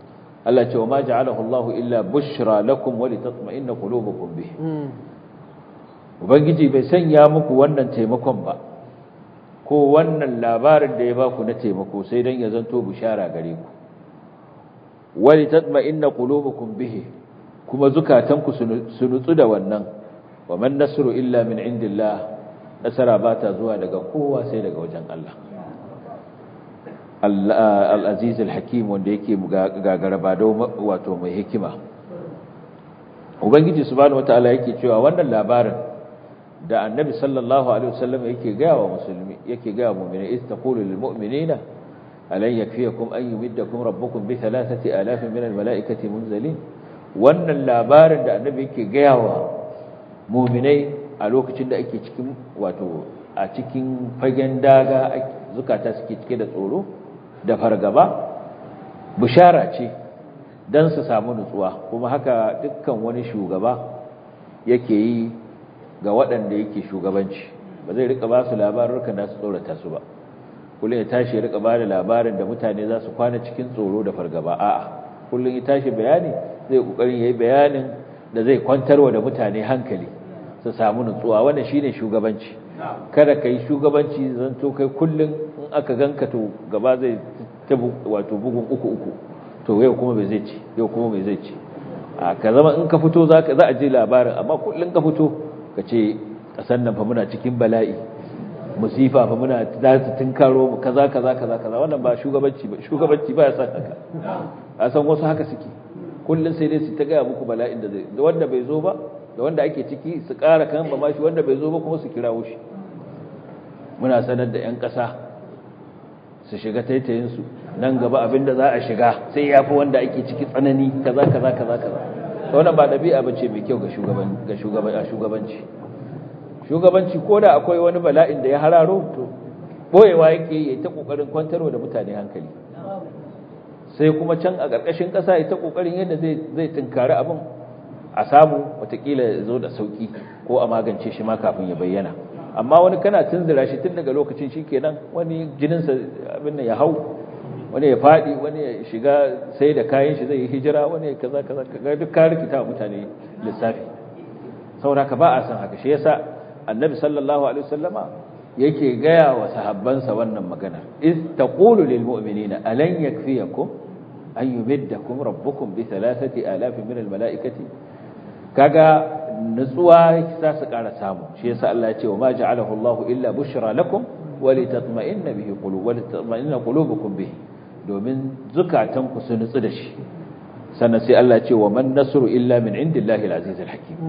Allah ce wa ma ja'alahu Allah illa bushra lakum wa litatma'inna qulubukum bih ubangiji bai sanya muku wannan taimakon ba ko wannan labarin da ya baku na taimako sai dan ya zanto bishara gare ku wa litatma'inna qulubukum bih kuma zukatanku su nutsu da wannan wa man nasru illa min indillah nasara ba ta zuwa daga kowa sai daga wajen Allah al-aziz al-hakim wanda yake gagara ba wato mai hikima ubangiji subhanahu wataala yake cewa wannan labarin da annabi sallallahu alaihi wasallam yake ga wa musulmi yake ga mu'mini is taqulu lil mu'minina alan yakfiyakum an yumiddakum rabbukum bi thalathati alafin min al-mala'ikati munzalin wannan labarin da annabi yake ga wa mu'minai a lokacin da ake cikin wato a cikin fagen daga zukata suke cike da tsoro da fargaba bishara ce don su samu nutsuwa kuma haka dukkan wani shugaba yake yi ga waɗanda yake shugabanci ba zai rika ba su labarurkan da su tsorata su ba kullum ya tashi ya rika ba da labarin da mutane za su kwana cikin tsoro da fargaba a'a kullum ya tashi bayani zai kokarin yayi bayanin da zai kwantarwa da mutane hankali su samu nutsuwa wannan shine shugabanci kada ka yi shugabanci zanto kai kullum in aka ganka to gaba zai ta wato bugun uku uku to yau kuma bai zai ci yau kuma bai zai ci a ka zama in ka fito za a je labarin amma kullum ka fito ka ce kasan nan fa muna cikin bala'i musifa fa muna za su tunkaro mu kaza kaza kaza kaza wannan ba shugabanci ba shugabanci ba ya san haka a san wasu haka suke kullum sai dai su ta gaya muku bala'in da zai wanda bai zo ba da wanda ake ciki su ƙara kan ba mashi wanda bai zo ba kuma su kirawo shi muna sanar da 'yan ƙasa su shiga taitayinsu nan gaba abinda za a shiga sai ya fi wanda ake ciki tsanani kaza kaza kaza kaza ta wannan ba ɗabi'a ba ce mai kyau ga shugabanci shugabanci ko da akwai wani bala'in da ya hararo to ɓoyewa yake yi ta ƙoƙarin kwantarwa da mutane hankali sai kuma can a ƙarƙashin ƙasa ya ta ƙoƙarin yadda zai tunkari abin a samu watakila ya zo da sauki ko a magance shi ma kafin ya bayyana amma wani kana tunzura shi tun daga lokacin shi kenan wani jininsa abin ya hau wani ya faɗi wani ya shiga sai da kayan shi zai yi hijira wani ya kaza kaza kaga duk ka rikita mutane lissafi saboda ka ba a san haka shi yasa annabi sallallahu alaihi wasallama yake gaya wa sahabbansa wannan magana iz taqulu lil mu'minina alan yakfiyakum an yumiddakum rabbukum bi thalathati alafin min al mala'ikati kaga nutsuwa za su ƙara samu shi yasa Allah ya ce wa ma ja'alahu Allahu illa bushra lakum wa litatma'inna bihi qulub wa litatma'inna qulubukum bihi domin zukatan ku su nutsu da shi sannan sai Allah ya ce wa man nasru illa min indillahi al-aziz al-hakim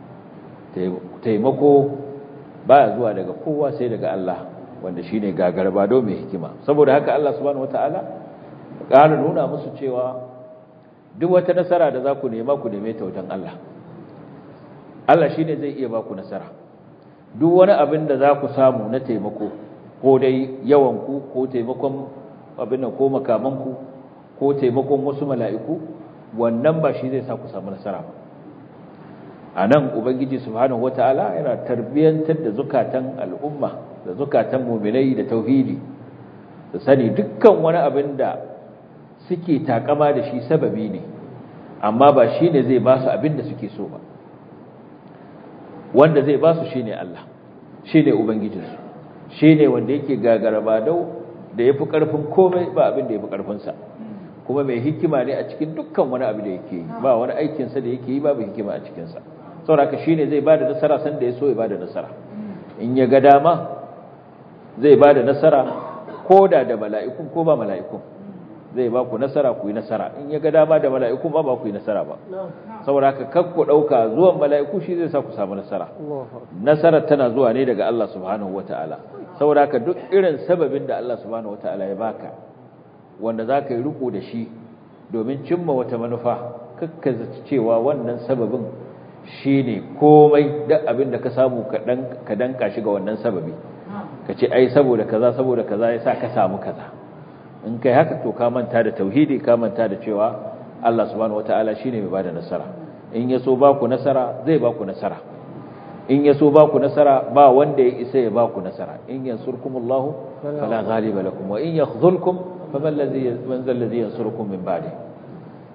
taimako baya zuwa daga kowa sai daga Allah wanda shine gagarba do mai hikima saboda haka Allah subhanahu wataala ƙara nuna musu cewa duk wata nasara da za ku nema ku neme ta wajen Allah Allah shi ne zai iya ba ku nasara duk wani abin da za ku samu na taimako ko dai yawanku ko taimakon abin ko makamanku ko taimakon wasu mala'iku wannan ba shi zai sa ku samu nasara ba a nan ubangiji subhanahu wata'ala yana tarbiyyantar da zukatan al'umma da zukatan muminai da tauhidi da sani dukkan wani abin da suke takama da shi sababi ne amma ba shi ne zai ba su abin da suke so ba wanda zai ba su shi ne Allah shi ne Ubangijinsu shi ne wanda yake gagara ba dau da ya fi ƙarfin komai ba abin da ya fi ƙarfinsa kuma mai hikima ne a cikin dukkan wani abu da yake yi ba wani aikinsa da yake yi babu hikima a cikinsa sauraka shi ne zai ba da nasara sanda ya so ya ba da nasara in ya ga dama zai ba da nasara ko da da mala'ikun ko ba mala'ikun zai ba ku nasara ku yi nasara in ya ga dama da mala'ikun ba ba ku yi nasara ba saboda haka kakku ɗauka zuwan mala'iku shi zai sa ku samu nasara nasarar tana zuwa ne daga Allah subhanahu wata'ala saboda haka duk irin sababin da Allah subhanahu wata'ala ya baka wanda za ka yi riko da shi domin cimma wata manufa kakka zaci cewa wannan sababin shi ne komai duk abin da ka samu ka danka shi ga wannan sababi ka ce ai saboda kaza saboda kaza ya sa ka samu kaza in kai haka to ka manta da tauhidi ka manta da cewa Allah subhanahu wataala shine mai bada nasara in ya so baku nasara zai baku nasara in ya so baku nasara ba wanda ya isa ya baku nasara in yansurkumullahu fala ghaliba lakum wa in yakhzulkum faman ladhi man zal ladhi yansurukum min ba'di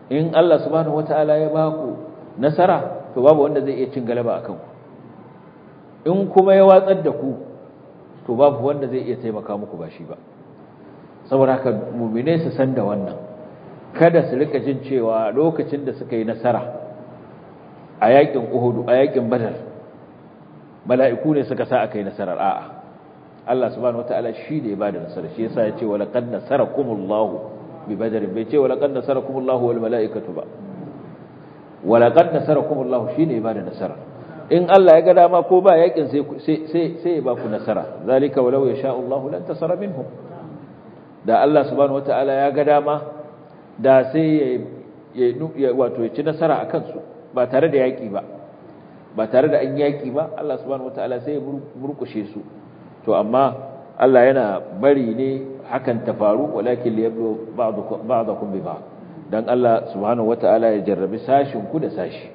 in Allah subhanahu wataala ya baku nasara to babu wanda zai iya cin galaba akan ku in kuma ya watsar da ku to babu wanda zai iya taimaka muku ba shi ba saboda haka mu'mine su san da wannan kada su rika jin cewa lokacin da suka yi nasara a yakin Uhud a yakin Badar mala'iku ne suka sa aka yi nasarar a'a Allah subhanahu wataala shi ne ya bada nasara shi yasa ya ce wa laqad nasarakumullahu bi badr bai ce wa laqad nasarakumullahu wal mala'ikatu ba wa laqad nasarakumullahu shi ne ya bada nasara in Allah ya ga dama ko ba yakin sai sai sai ya ba ku nasara zalika walau yasha Allahu lan tasara minhum da Allah subhanahu wataala ya ga dama da sai ya wato ya ci nasara akan su ba tare da yaki ba ba tare da an yaki ba Allah subhanahu wataala sai ya murkushe su to amma Allah yana bari ne hakan ta faru walakin liyablu ba'dukum ba'dakum bi ba'd dan Allah subhanahu wataala ya jarrabi sashin ku da sashi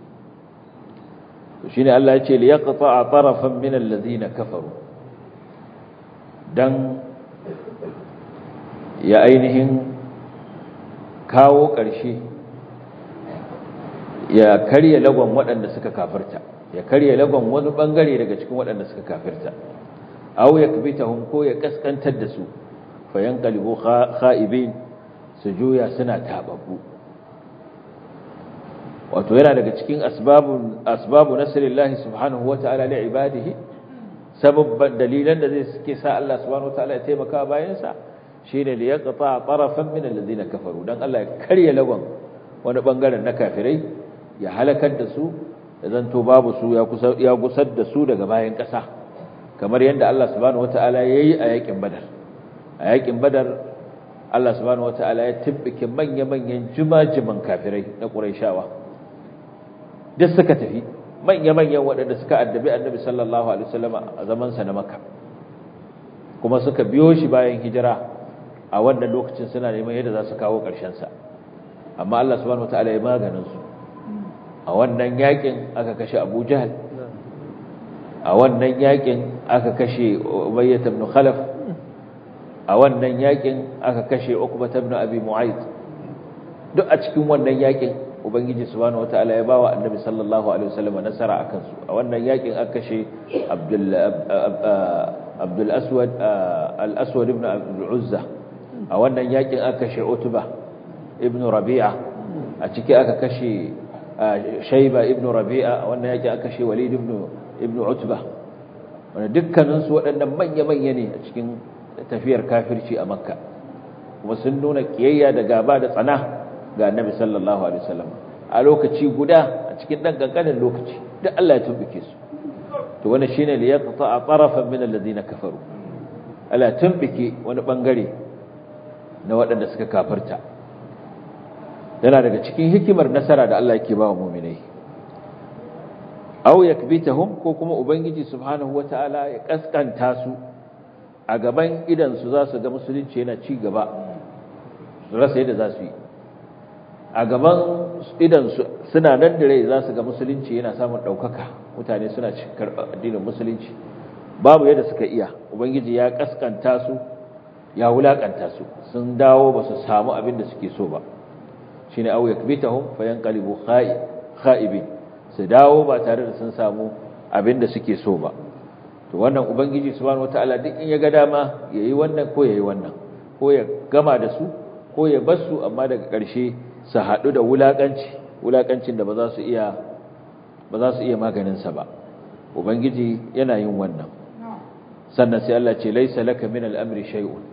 to shine Allah ya ce liyaqta'a tarafan min alladhina kafaru dan ya ainihin kawo ƙarshe ya karya lagon waɗanda suka kafirta ya karya lagon wani ɓangare daga cikin waɗanda suka kafirta aw yakbitahum ko ya kaskantar da su fayanqalibu kha'ibin su juya suna tababbu wato yana daga cikin asbabun asbabu nasrillahi subhanahu wata'ala li ibadihi sababban dalilan da zai suke sa Allah subhanahu wata'ala ya taimaka bayan sa shine li yaqta tarafan min alladhina kafaru dan Allah ya karya lagon wani bangaren na kafirai ya halakar da su da zanto babu su ya kusa ya gusar da su daga bayan ƙasa kamar yadda Allah subhanahu wata'ala yayi a yakin badar a yakin badar Allah subhanahu wata'ala ya tibbike manya-manyan jimajiman kafirai na Qurayshawa duk suka tafi manya-manyan waɗanda suka addabi Annabi sallallahu alaihi wasallam a zaman sa na Makka kuma suka biyo shi bayan hijira a wannan lokacin suna neman yadda za su kawo ƙarshen sa amma Allah subhanahu wata'ala ya maganin su a wannan yakin aka kashe Abu Jahl a wannan yakin aka kashe Umayyah ibn Khalaf a wannan yakin aka kashe Uqbah ibn Abi Mu'ayth duk a cikin wannan yakin ubangiji subhanahu wataala ya bawa annabi sallallahu alaihi wasallam nasara akan su a wannan yakin aka kashe Abdul Abdul Aswad al-Aswad ibn Abdul Uzza a wannan yakin aka kashe Utbah ibn Rabi'a a ciki aka kashe Shayba ibn Rabi'a a wannan yakin aka kashe Walid ibn ibn Utbah wanda dukkanin su waɗannan manya-manya ne a cikin tafiyar kafirci a makka kuma sun nuna kiyayya da gaba da tsana ga annabi sallallahu alaihi wasallam a lokaci guda a cikin dan kankanin lokaci duk Allah ya tumbuke su to wannan shine li yaqta tarafan min alladhina kafaru Allah tumbuke wani bangare na waɗanda suka kafirta yana daga cikin hikimar nasara da Allah yake ba wa mu'minai aw yakbitahum ko kuma ubangiji subhanahu wataala ya kaskanta su a gaban idansu za su ga musulunci yana ci gaba su rasa yadda za su yi a gaban idansu suna nan da rai za su ga musulunci yana samun ɗaukaka mutane suna karɓar addinin musulunci babu yadda suka iya ubangiji ya kaskanta su ya wulaƙanta su sun dawo ba su samu abin da suke so ba shine au yakbitahum fayanqalibu kha'ibin su dawo ba tare da sun samu abin da suke so ba to wannan ubangiji subhanahu wataala duk in ya ga dama yayi wannan ko yayi wannan ko ya gama da su ko ya bar su amma daga ƙarshe su haɗu da wulakanci wulakancin da ba za su iya ba za su iya maganin sa ba ubangiji yana yin wannan sannan sai Allah ce laisa laka min al-amri shay'un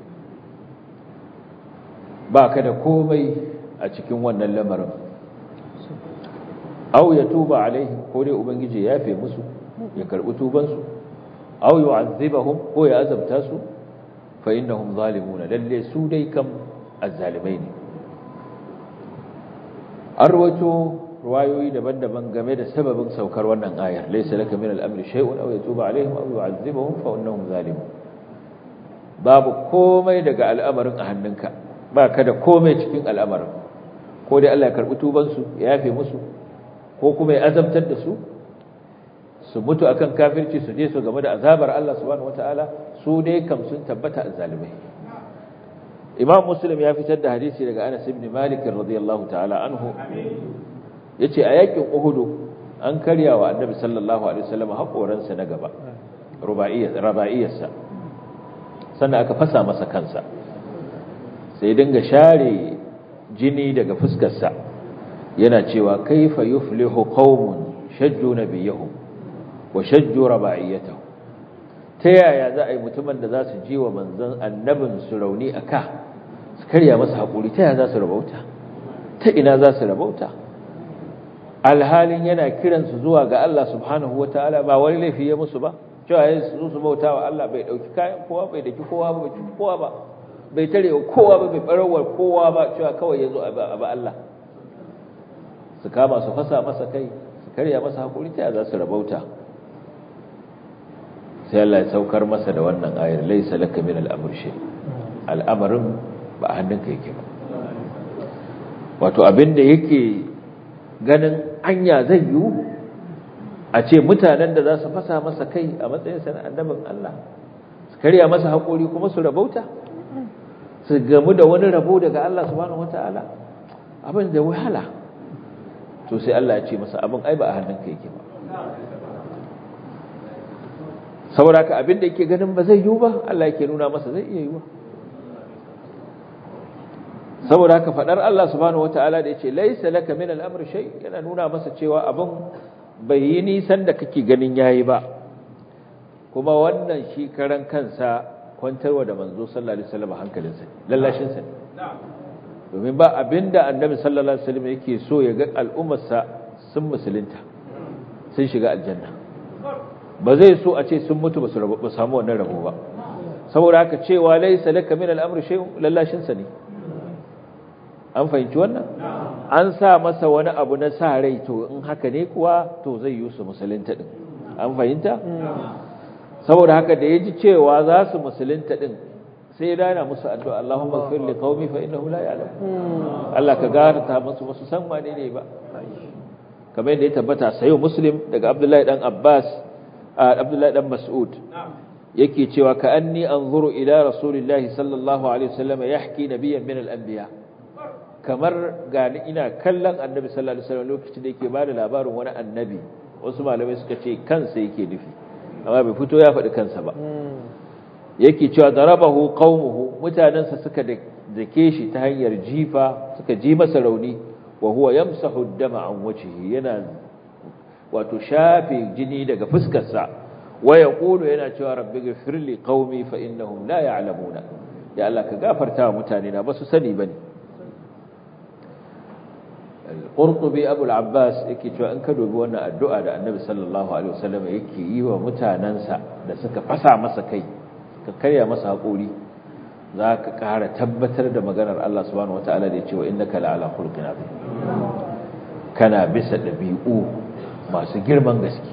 baka da komai a cikin wannan lamarin aw yatuba alaihim ko dai ubangiji ya yafe musu ya karbi tubansu aw yu'azzibahum ko ya azabta su fa innahum zalimuna lalle su dai kam azzalimai ne arwato ruwayoyi daban-daban game da sababin saukar wannan ayar laysa laka min al-amri shay'un aw yatuba alaihim aw yu'azzibahum fa innahum zalimun babu komai daga al'amarin a hannunka ba ka da komai cikin al'amarin ko dai Allah ya karbi tubansu ya yafe musu ko kuma ya azabtar da su su mutu akan kafirci su je su game da azabar Allah subhanahu wataala su dai kam sun tabbata azzalimai imam muslim ya fitar da hadisi daga anas ibn malik radiyallahu ta'ala anhu yace a yakin uhudu an karya wa annabi sallallahu alaihi wasallam hakoransa na gaba rubaiyarsa sannan aka fasa masa kansa sai dinga share jini daga fuskarsa yana cewa kaifa yuflihu qaumun shajju nabiyahum wa shajju rabaiyatahu ta yaya za a yi mutumin da za su ji wa manzon annabin su rauni a ka su karya masa haƙuri ta yaya za su rabauta ta ina za su rabauta alhalin yana kiransu zuwa ga Allah subhanahu wa ta'ala ba wani laifi ya musu ba cewa ya su su bauta wa Allah bai ɗauki kayan kowa bai daki kowa ba bai cuci kowa ba bai tare wa kowa ba bai ɓarawar kowa ba cewa kawai ya zo a ba Allah su kama su fasa masa kai su karya masa haƙuri ta yaya za su rabauta sai Allah ya saukar masa da wannan ayar laisa laka min al'amr shay al'amarin ba hannunka yake ba wato abinda yake ganin anya zai yi a ce mutanen da za su fasa masa kai a matsayin sa na annabin Allah su karya masa haƙuri kuma su rabauta su gamu da wani rabo daga Allah subhanahu wataala abin da wahala to sai Allah ya ce masa abin ai ba a hannunka yake ba saboda ka abin da yake ganin ba zai yiwu ba Allah yake nuna masa zai iya yiwu saboda haka fadar Allah subhanahu wataala da yace laysa laka min al-amri shay yana nuna masa cewa abin bai yi nisan da kake ganin yayi ba kuma wannan shi karan kansa kwantarwa da manzo sallallahu alaihi wasallam hankalinsa lallashin sa domin ba abinda annabi sallallahu alaihi wasallam yake so ya ga al'ummarsa sun musulunta sun shiga aljanna ba zai so a ce sun mutu ba su samu wannan rabo ba saboda haka cewa laisa laka min al'amri shay'un lallashin sa ne an fahimci wannan an sa masa wani abu na sa rai to in haka ne kuwa to zai yi su musulunta din an fahimta saboda haka da yaji cewa za su musulunta din sai dana musu addu'a Allahumma ighfir li qaumi fa innahum la ya'lamun Allah ka garanta musu wasu san wane ne ba kamar yadda ya tabbata sayo muslim daga Abdullahi dan Abbas Abdullahi dan Mas'ud yake cewa ka anni anzuru ila rasulillahi sallallahu alaihi wasallam yahki nabiyyan min al-anbiya kamar gani ina kallon annabi sallallahu alaihi wasallam lokacin da yake bada labarin wani annabi wasu malamai suka ce kansa yake nufi amma bai fito ya faɗi kansa ba yake cewa darabahu qaumuhu mutanansa suka dake shi ta hanyar jifa suka ji masa rauni wa huwa yamsahu ad-dama an wajhihi yana wato shafe jini daga fuskarsa wa yaqulu yana cewa rabbi ghfir li qaumi fa innahum la ya'lamuna ya Allah ka gafarta wa mutane na basu sani bane al-qurtubi abu al-abbas yake cewa in ka dubi wannan addu'a da annabi sallallahu alaihi wasallam yake yi wa mutanansa da suka fasa masa kai ka karya masa hakuri za ka ƙara tabbatar da maganar Allah subhanahu wataala da ya ce wa innaka la'ala khulqin azim kana bisa dabi'u masu girman gaske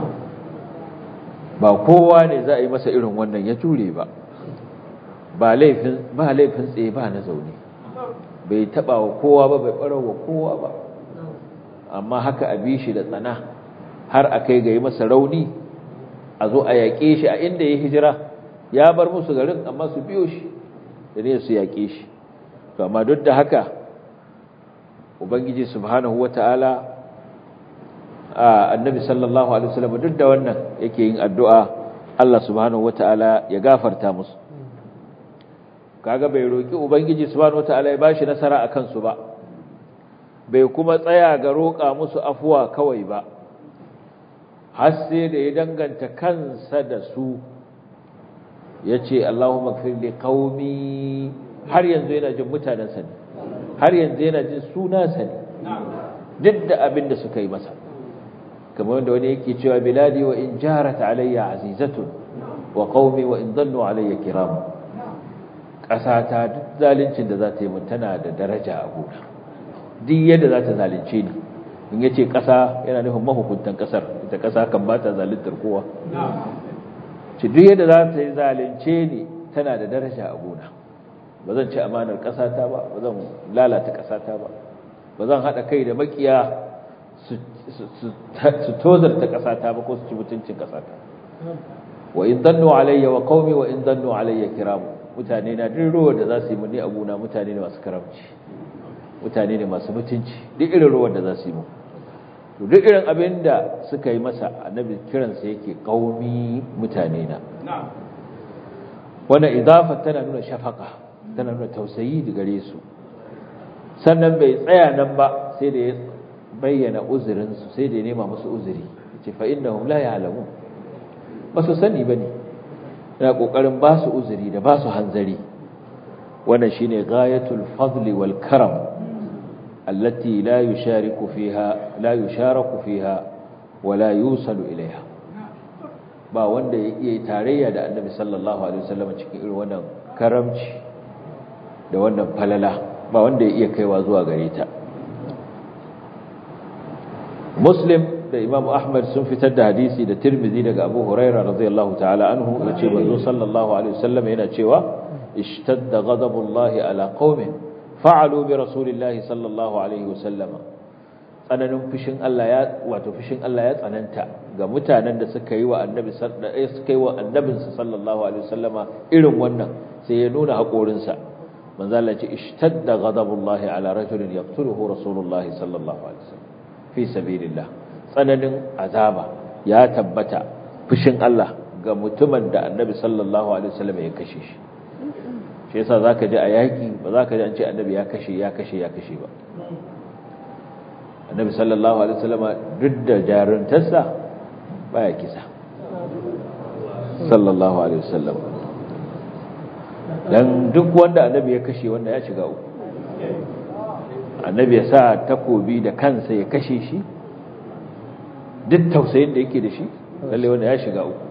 ba kowa ne za a yi masa irin wannan ya jure ba ba laifin ba laifin tsaye ba na zaune bai taba wa kowa ba bai ɓarar wa kowa ba amma haka a bi shi da tsana har a kai ga yi masa rauni a zo a yaƙe shi a inda ya hijira ya bar musu garin amma su biyo shi da ne su yaƙe shi to amma duk da haka ubangiji subhanahu wata'ala annabi sallallahu alaihi wasallam duk da wannan yake yin addu'a Allah subhanahu wataala ya gafarta musu kaga bai roki ubangiji subhanahu wataala ya bashi nasara akan su ba bai kuma tsaya ga roƙa musu afuwa kawai ba har sai da ya danganta kansa da su yace Allahumma ighfir li qaumi har yanzu yana jin mutanen sa ne har yanzu yana jin suna sa ne duk da abin da suka yi masa kamar wanda wani yake cewa biladi wa in jarat alayya azizatun wa qaumi wa in dannu alayya kiram kasata duk zalincin da za ta yi mun tana da daraja a gona duk yadda za ta zalunce ni in yace kasa yana nufin mahukuntan kasar ita kasa kan ba ta zaluntar kowa ci duk yadda za ta yi zalunce ni tana da daraja a gona ba zan ci amanar kasata ba ba zan lalata kasata ba ba zan hada kai da makiya su tozarta ƙasata ba ko su ci mutuncin ƙasata wa in dannu alayya wa qaumi wa in dannu alayya kiramu mutane na duk ruwan da za su yi mu ni abuna mutane ne masu karamci mutane ne masu mutunci duk irin ruwan da za su yi mu to duk irin abin da suka yi masa annabi kiransa yake kaumi mutane na wannan idafa tana nuna shafaka tana nuna tausayi da gare su sannan bai tsaya nan ba sai da ya bayyana uzurinsu sai da ya nema musu uzuri ce fa innahum la ya'lamun ba su sani bane yana kokarin ba su uzuri da ba su hanzari wannan shine ghayatul fadli wal karam allati la yushariku fiha la yusharaku fiha wa la yusalu ilaiha ba wanda ya iya tarayya da annabi sallallahu alaihi wasallam cikin irin wannan karamci da wannan falala ba wanda ya iya kaiwa zuwa gare ta muslim da imam ahmad sun fitar da hadisi da tirmidhi daga abu huraira radiyallahu ta'ala anhu yace manzo sallallahu alaihi wasallam yana cewa ishtadda ghadabullahi ala qaumin fa'alu bi rasulillahi sallallahu alaihi wasallam tsananin fushin Allah ya wato fushin Allah ya tsananta ga mutanen da suka yi wa annabi suka yi wa annabinsa sallallahu alaihi wasallama irin wannan sai ya nuna haƙorinsa manzo Allah ce ishtadda ghadabullahi ala rajulin yaqtuluhu rasulullahi sallallahu alaihi wasallam fi sabilillah tsananin azaba ya tabbata fushin Allah ga mutumin da annabi sallallahu alaihi wasallam ya kashe shi shi yasa zaka ji a yaki ba zaka ji an ce annabi ya kashe ya kashe ya kashe ba annabi sallallahu alaihi wasallam duk da jaruntarsa baya kisa sallallahu alaihi wasallam dan duk wanda annabi ya kashe wanda ya shiga uku annabi ya sa takobi da kansa ya kashe shi duk tausayin da yake da shi lalle wanda ya shiga uku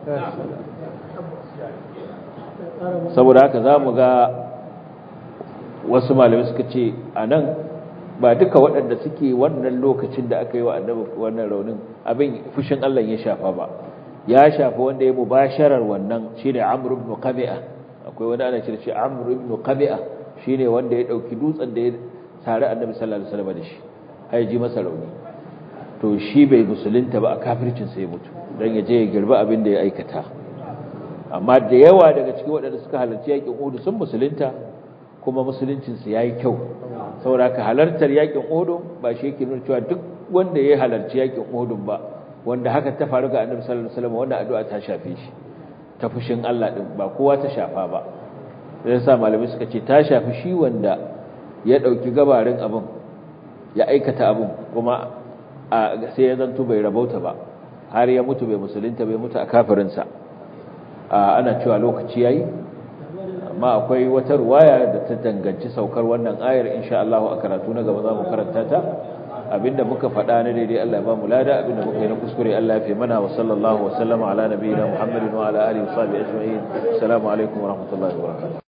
saboda haka za mu ga wasu malamai suka ce a nan ba duka waɗanda suke wannan lokacin da aka yi wa annabi wannan raunin abin fushin Allah ya shafa ba ya shafa wanda ya mubasharar wannan shine Amr ibn Qabi'a akwai wani ana cewa shi Amr ibn Qabi'a shine wanda ya dauki dutsen da ya tare annabi sallallahu alaihi wasallam da shi ai ji masa rauni to shi bai musulunta ba a kafircin sai mutu dan ya je ya girba abin da ya aikata amma da yawa daga cikin waɗanda suka halarci yakin Uhud sun musulunta kuma musuluncin su yayi kyau saboda ka halartar yakin Uhud ba shi yake nuna cewa duk wanda ya halarci yakin Uhud ba wanda haka ta faru ga annabi sallallahu alaihi wasallam wannan addu'a ta shafe shi ta fushin Allah din ba kowa ta shafa ba sai sa malamai suka ce ta shafi shi wanda ya ɗauki gabarin abin ya aikata abin kuma sai ya zanto bai rabauta ba har ya mutu bai musulunta bai mutu a kafirinsa ana cewa lokaci yayi amma akwai wata ruwaya da ta danganci saukar wannan ayar insha Allah a karatu na gaba za mu karanta ta abinda muka faɗa na daidai Allah ya ba mu lada abinda muka yi na kuskure Allah ya fi mana wa sallallahu wa sallama ala nabiyina Muhammadin wa ala alihi wa sahbihi ajma'in assalamu alaikum wa rahmatullahi wa barakatuh